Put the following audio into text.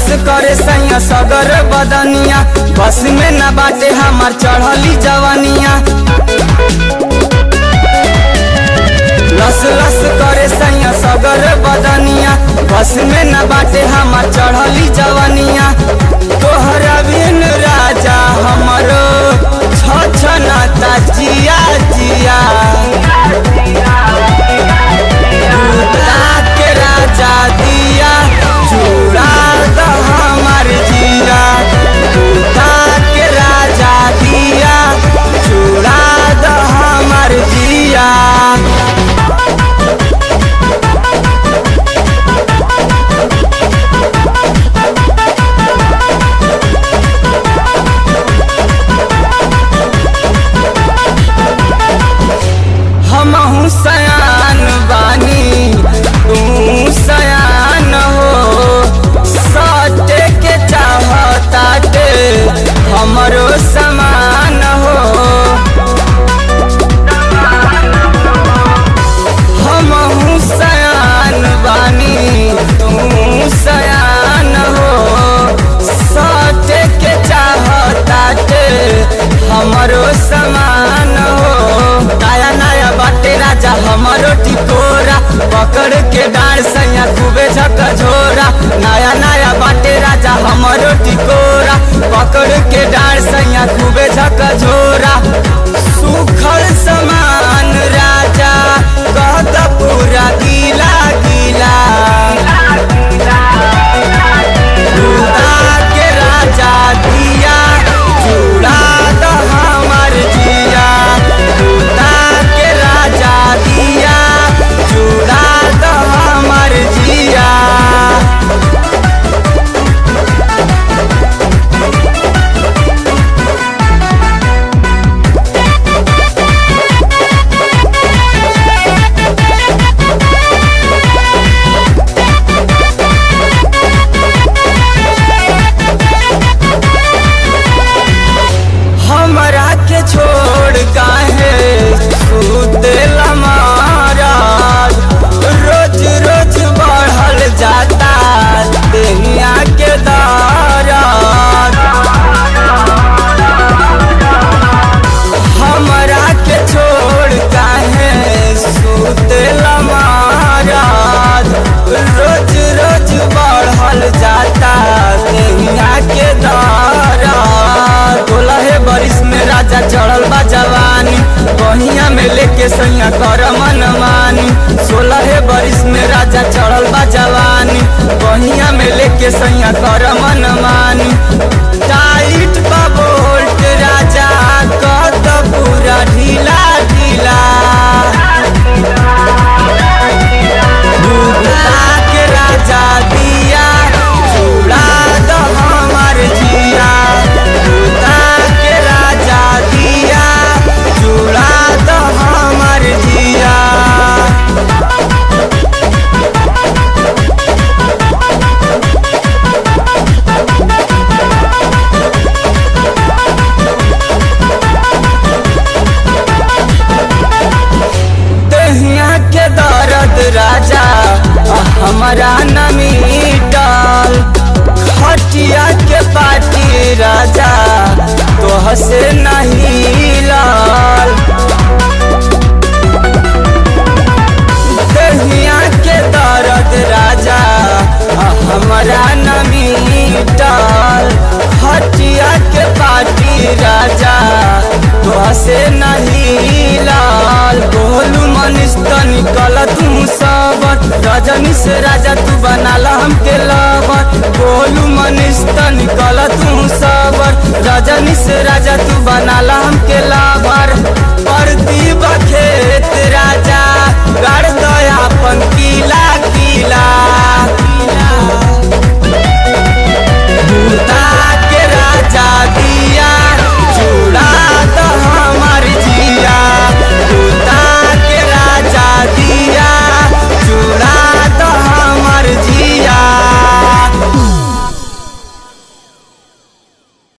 करे सैया सगर बदनिया बस में न बाटे हमार चढ़ली जवानिया लस लस करे सैया सगर बदनिया बस में न बाटे हमार चढ़ली जवानिया तोहरा बिन राजा हमरो छछनाता जिया जिया दूधा के राजा दिया चूड़ा द हमार जिया दूधा के राजा दिया चूड़ा द हमार जिया हमहू सयान बानी तू सयान हो सटे के चाहताटे हमरो समान हो हमहू सयान बानी तू सयान हो सटे के चाहताटे हमरो समान हो नया नया बाटे राजा हमरो टिकोरा पकड़ के डार सैया खूबे झकझोरा नया नया बाटे राजा हमरो टिकोरा पकड़ के डार सैया खूबे झकझोरा सुखल समान राजा कहत पूरा गीला गीला दूधा के राजा दिया चूड़ा द हमार जिया दूधा के राजा दिया चूड़ा द हमार जिया हमरा के छोड़ काहे सुतेल महाराज रोज रोज बढ़ल जाता दुनिया के दाराज हमरा के छोड़ काहे सुतेल महाराज रोज रोज बढ़ल जाता दुनिया के दाराज तोलहे बरिस में राजा चढ़ल बा जवानी बहिया में लेके सैया कर मन मानी सोलह बरिस में राजा चढ़ल बा जवानी बहिया में लेके सैया कर मन मानी टाइट बा बोल्ट राजा कत पूरा ढीला ढीला दूधा के राजा दिया चूड़ा द हमार जिया दूधा के राजा दिया चूड़ा द हमार जिया दहिया के दर्द राजा हमारा न मिटल खटिया के पाटी राजा तोह से नहीं लाल दहिया के दर्द राजा हमारा न मिटल खटिया के पाटी राजा तोह से नहीं लाल बोलू मनीष तो निकल तू सबत रजनी से राजा तू बनाला हमके लबत बोलू मनीष तो निकल तू सबत रजनी से राजा तू बनाला हमके